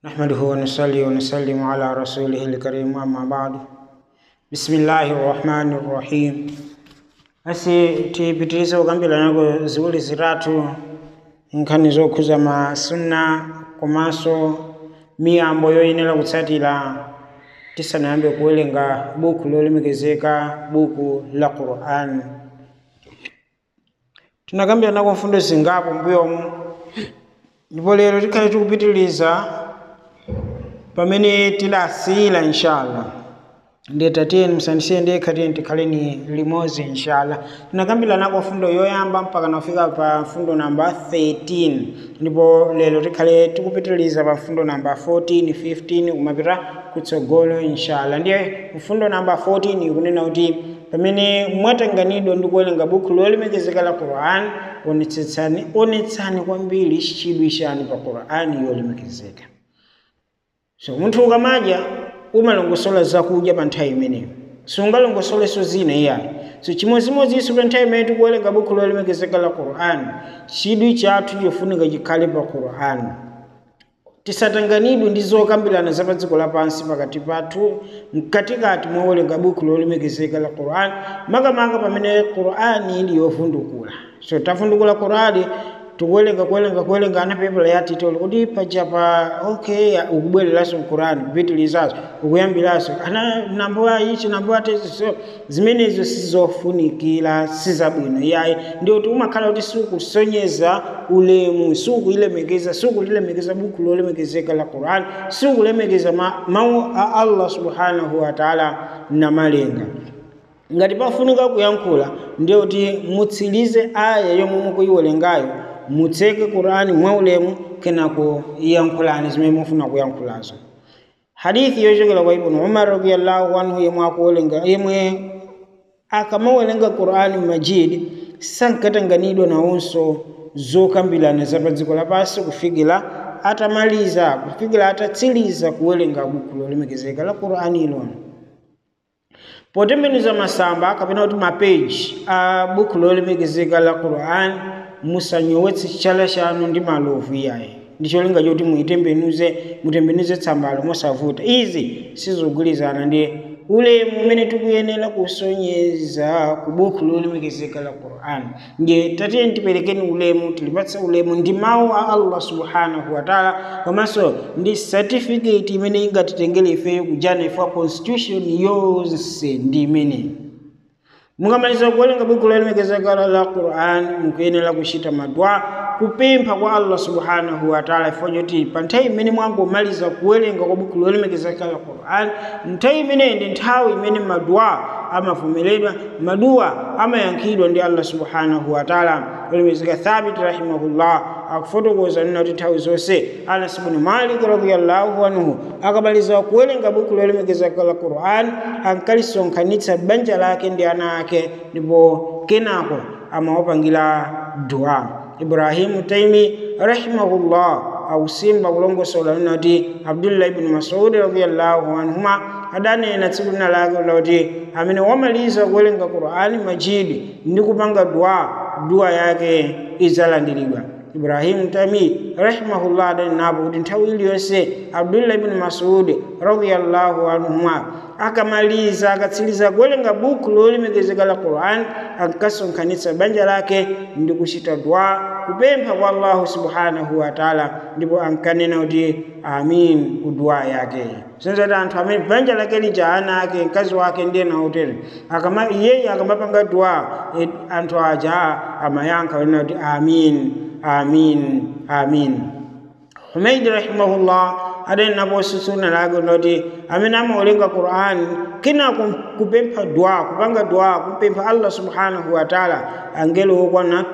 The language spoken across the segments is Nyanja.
نحمده ونصلي ونسلم على رسوله الكريم أما بعد بسم الله الرحمن الرحيم asi tipitirize kukambirana ziwiri zitatu nkhani zokhuza masunna komanso miyambo yoyenera kutsatira tisanayambe kuwerenga buku lolemekezeka buku la quran tinakambirana kwa mfundo zingapo mbuyomu ndipo lero tikhale tikupitiriza pamene tidasiyira inshallah nditatiyeni musandisiye ndekha tiyeni tikhaleni limodzi inshallah tinakambirana kwa fundo yoyamba mpaka nafika pa fundo namba 13 ndipo lero tikhale tikupitiriza pa fundo namba 14 15 kumapita kutsogolo inshallah ndiye mfundo namba 14 ikunena kuti pamene mwatanganidwa ndi kuwerenga buku lolemekezeka la quran onetsetsani onetsani kwambiri chidwi chanu pa quran yolemekezeka so munthu ukamadya umalongosola zakudya pa nthawi imeneyo sungalongosoleso zina iyayi so chimodzimodzinso pa nthawi imene tikuwerenga buku lolemekezeka la quran chidwi chathu chofunika chikhale pa quran tisatanganidwe ndi zokambirana za pa dziko lapansi pakati pathu mkatikati mwawerenga buku lolemekezeka la quran makamaka pamene qurani ili yovundukula so tavundukula qurani tikuwerenga kuwerenga kuwerenga anapepala yatitoli kuti pachapa okay ukubwereranso mkurani kupitilizazo ukuyambiranso ana nambo ichi nambo atezi so zimenezo sizofunikira sizabwino yayi ndioti umakhala kuti siukusonyeza ulemu siukuilemekeza siukulilemekeza buku lolemekezeka la quran siukulemekeza mawu a allah subhanahu wataala namalenga ngati pafunika kuyankhula ndiyoti mutsirize aya yomwe mukuyiwerengayo mutseke qurani mwaulemu kenako yankhulani zimene mufuna kuyankhulazo hadithi yochokera kwa ibnu umar radiallahu anhu yemwe akuwerenga yemwe akamawerenga qurani majid sankatanganidwa nawonso zokambirana za pa dziko lapansi kufikira atamaliza kufikira atatsiriza kuwerenga buku lolemekezeka la qurani ilono potembenuza masamba kapena kuti mapeji a buku lolemekezeka la quran musanyowetse chala chanu ndi malovu iyayi ndicholinga choti muitembenuze mutembenuze tsambalo mosavuta izi sizogwirizana ndi ulemu umene tikuyenera kusonyeza ku buku lolemekezeka la quran nje tatiyeni tiperekeni ulemu tilipatsa ulemu ndi mawu a allah subhanahu wataala komanso ndi certificate imene ingatitengere ifeyo kujana ifa constitution yonse ndi imeneyi mukamaliza kuwerenga buku lolemekezeka la quran mukuyenera kuchita madwa kupempha kwa allah subhanahu wataala ifo choti pa nthawi imene mwangomaliza kuwerenga kwa buku lolemekezeka la quran nthawi imeneyi ndi nthawi imene madwa amavomeredwa maduwa amayankhidwa ndi allah subhanahu wataala lolemekezeka thabit rahimahullah akufotokoza nina kuti nthawi zonse anas bnu malik radiallahu anhu akamaliza kuwerenga buku lolemekezeka la quran ankalisonkhanitsa banja lake ndi ana ake ndipo kenako amawapangira dua ibrahimu taimi rahimahullah akusimba kulongosola nina kuti abdullah ibnu masudi radiallahu anhuma adanena tsiku lina lake kuti amene wamaliza kuwerenga qurani majidi ndi kupanga dua dua yake idzalandiridwa ibrahimu tami rahimahullah adanenapo kuti nthawi iliyonse abdullah ibnu masudi radiallahu anhuma akamaliza akatsiriza kuwerenga buku lolemekezeka la quran ankasonkhanitsa banja lake ndi kuchita dua kupempha kwa allahu subhanahu wataala ndipo ankanena kuti amin kudua yake sinzati anthu amene banja lake lija ana ake mkazi wake ndiye nautere akama iyeyi akamapanga dua anthu aja amayankha kunena kuti amin amin amin humaidi rahimahullah adenapo susuna lake kuti amene amawerenga quran kina kupempha dua kupanga dua kumpempha allah subhanahu wataala angelo okwana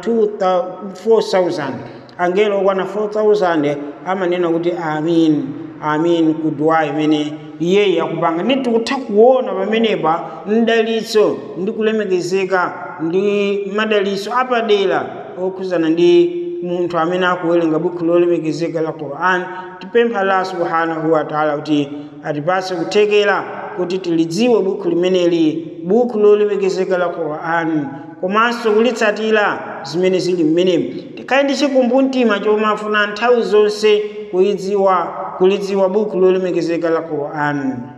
4000 angelo okwana 4000 amanena kuti amin amin ku dua imene iyeyi akupanga ndi tikutha kuona pamenepa mdalitso ndi kulemekezeka ndi madalitso apadera okhuzana ndi munthu amene akuwerenga buku lolemekezeka la quran tipempha allah subhanahu wataala kuti atipase kuthekera kuti tilidziwe buku limeneli buku lolemekezeka la quran komanso kulitsatira zimene zili mmenemu tikhale ndi chikumbumtima chomwe afuna nthawi zonse kuyidziwa kulidziwa buku lolemekezeka la qur'an